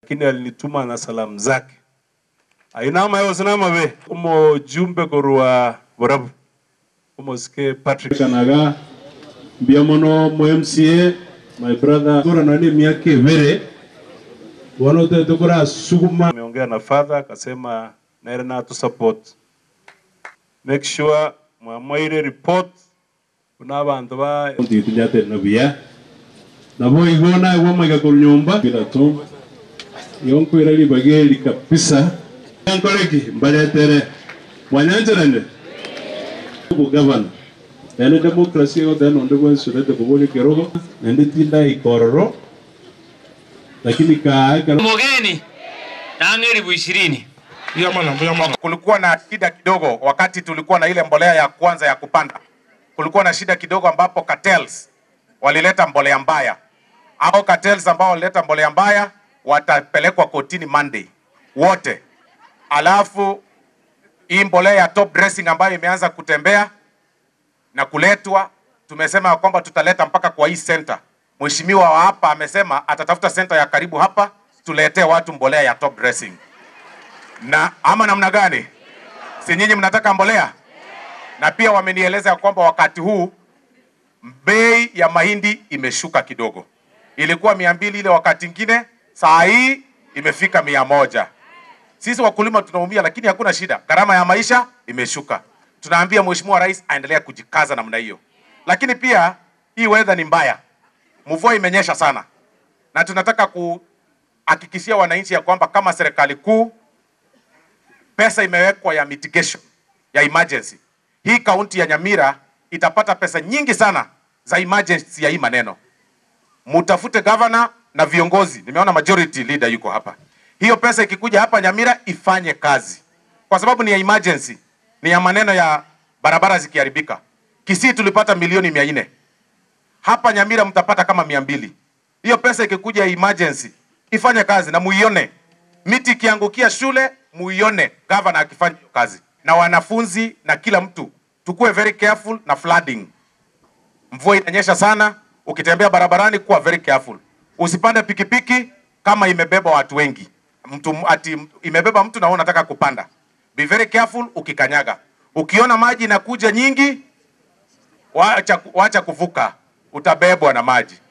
lakini alinituma na salamu zake ainama yosinama be umo jumbe korwa borabu umosike Patrick kanaga mbiamono mo MCA my brother tora nani miaka ibere wanote tukura suguma ameongea na father akasema naere na tu support make sure mwamwaire report kuna abantu ba ntitunyate na buya nabo igona igwa maiga ku nyumba bila tu yonkwira libageli kabisa yankoleki mbaretere mwanyanjerane bugavana ene demokrasi yothe nonde bwensurete kubuli kirogo nende tinda ikororo lakini kaaka mugeni tanga elfu ishirini kulikuwa na shida kidogo wakati tulikuwa na ile mbolea ya kwanza ya kupanda. Kulikuwa na shida kidogo ambapo cartels walileta mbolea mbaya. Hao cartels ambao walileta mbolea mbaya watapelekwa kotini Monday wote. Alafu hii mbolea ya top dressing ambayo imeanza kutembea na kuletwa, tumesema ya kwamba tutaleta mpaka kwa hii center. Mheshimiwa wa hapa amesema atatafuta center ya karibu hapa, tuletee watu mbolea ya top dressing na ama namna gani? Si nyinyi mnataka mbolea? Na pia wamenieleza ya kwamba wakati huu bei ya mahindi imeshuka kidogo, ilikuwa mia mbili ile wakati ingine, saa hii imefika mia moja. Sisi wakulima tunaumia, lakini hakuna shida, gharama ya maisha imeshuka. Tunaambia Mheshimiwa Rais aendelea kujikaza namna hiyo, lakini pia hii weather ni mbaya, mvua imenyesha sana, na tunataka kuhakikishia wananchi ya kwamba kama serikali kuu pesa imewekwa ya mitigation ya emergency. Hii kaunti ya Nyamira itapata pesa nyingi sana za emergency ya hii maneno. Mutafute governor na viongozi, nimeona majority leader yuko hapa. Hiyo pesa ikikuja hapa Nyamira ifanye kazi, kwa sababu ni ya emergency, ni ya maneno ya barabara zikiharibika. Kisii tulipata milioni mia nne hapa Nyamira mtapata kama mia mbili. Hiyo pesa ikikuja ya emergency ifanye kazi na muione miti ikiangukia shule muione governor akifanya hiyo kazi, na wanafunzi na kila mtu tukuwe very careful na flooding. Mvua inanyesha sana, ukitembea barabarani kuwa very careful. Usipande pikipiki kama imebeba watu wengi, mtu ati imebeba mtu na wewe unataka kupanda. Be very careful ukikanyaga. Ukiona maji inakuja nyingi, wacha, wacha kuvuka, utabebwa na maji.